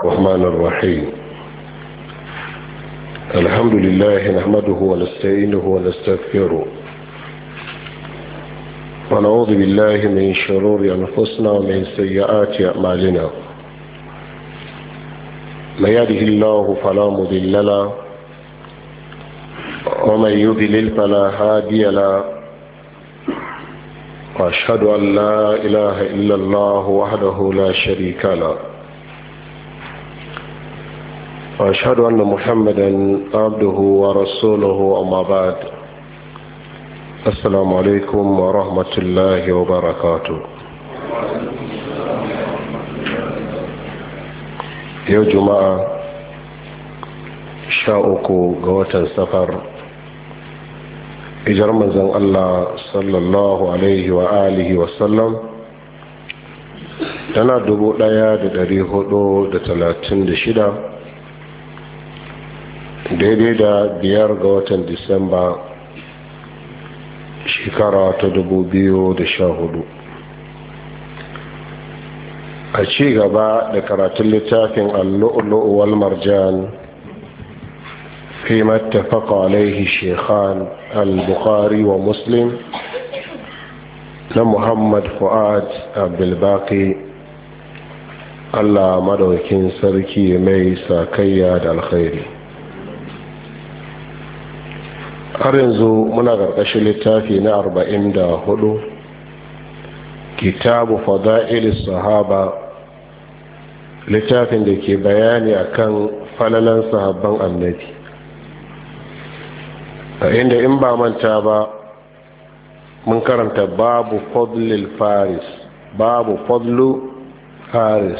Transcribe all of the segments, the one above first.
الرحمن الرحيم الحمد لله نحمده ونستعينه ونستغفره ونعوذ بالله من شرور أنفسنا ومن سيئات أعمالنا من يهده الله فلا مضل له ومن يضلل فلا هادي له واشهد ان لا اله الا الله وحده لا شريك له واشهد ان محمدا عبده ورسوله اما بعد السلام عليكم ورحمه الله وبركاته yau juma'a sha uku ga watan safar ijar manzan Allah sallallahu alaihi wa alihi wasallam tana dubu daya da dari hudu da talatin da shida daidai da biyar ga watan disamba shekara ta dubu biyu da sha hudu a ci gaba da karatun littafin allu'ulu'u wal marjan فيما اتفق عليه الشيخان البخاري ومسلم محمد فؤاد عبد الباقي Allah madaukin sarki mai sakayya da alkhairi har yanzu muna ƙarƙashin littafi na arba'in da hudu kitabu fada'il sahaba littafin da ke bayani akan falalan sahabban annabi a inda in ba manta ba mun karanta babu fadlil faris babu fadlu faris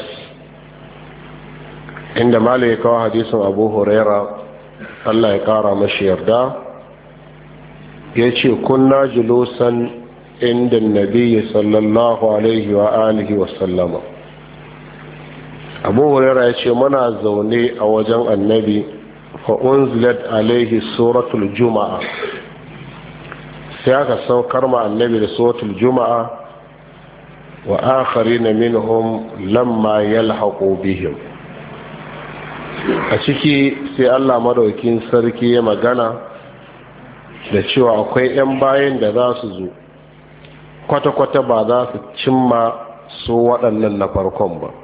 inda malai ya kawo hadisin abu huraira allah ya kara mashi yarda ya ce kunna julusan inda nabi sallallahu alaihi wa alihi wasallama abu huraira ya ce muna zaune a wajen annabi fa'unzilat alaihi suratul juma'a sai aka saukar ma annabi da suratul juma'a wa akari na minhum lamma yalhaqu bihim a ciki sai allah madaukin sarki ya magana da cewa akwai 'yan bayan da za su zo kwata-kwata ba za su cimma su waɗannan na farkon ba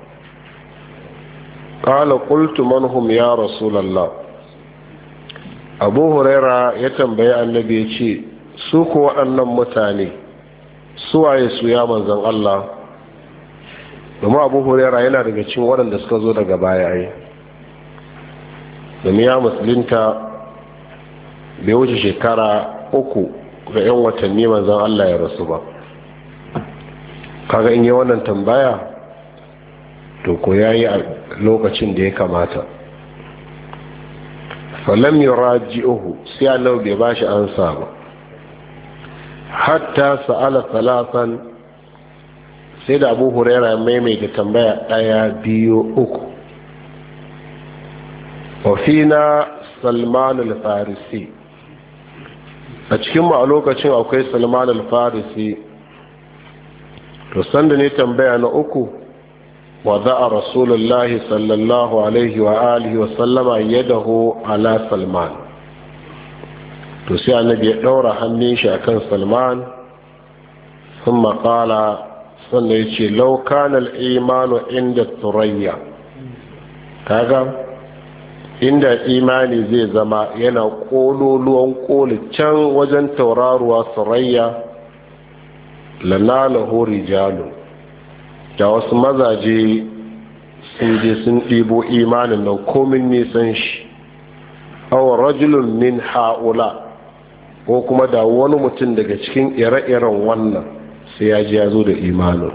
ƙala ƙultu manhum ya rasulallah abu huraira ya tambayi annabi ya ce su ku waɗannan mutane suwaye su ya manzan Allah domin abu huraira yana daga cikin waɗanda suka zo daga baya yi domin ya musulunta bai wuce shekara uku ga 'yan watanni manzan Allah ya rasu ba kaga in yi wannan tambaya to ko ya yi a lokacin da ya kamata falam yuraji'uhu sai Allah bai bashi ansa ba hatta sa'ala salatan sai da Abu Huraira maimaita tambaya daya biyu uku wa fina Salman al-Farisi a cikin mu a lokacin akwai Salman al-Farisi to sanda ne tambaya na uku وضع رسول الله صلى الله عليه وآله وسلم يده على سلمان to sai annabi ya ɗaura hannun shi akan salman sun maƙala sannan ya ce laukanal imanu inda turayya kaga inda imani zai zama yana ƙololuwan ƙoli can wajen tauraruwa surayya lanalahu rijalun da wasu mazaje sun je sun ɗibo imanin nan komin nisan shi awon rajulun min ha'ula ko kuma da wani mutum daga cikin ire-iren wannan sai ya ji ya zo da imanin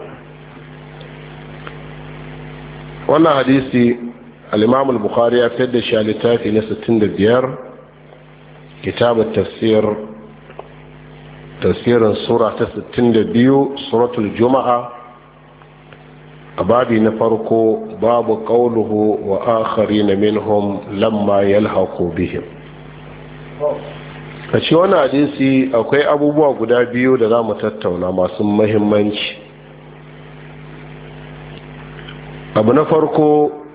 wannan hadisi al-imam al-bukhari ya fitar da shi a littafi na 65 kitabun tafsir tafsirin sura ta 62 suratul juma'a a babi na farko babu ƙauluhu wa akari na minhum lamma yalhaqu bihim a ci wani hadisi akwai abubuwa guda biyu da za mu tattauna masu mahimmanci abu na farko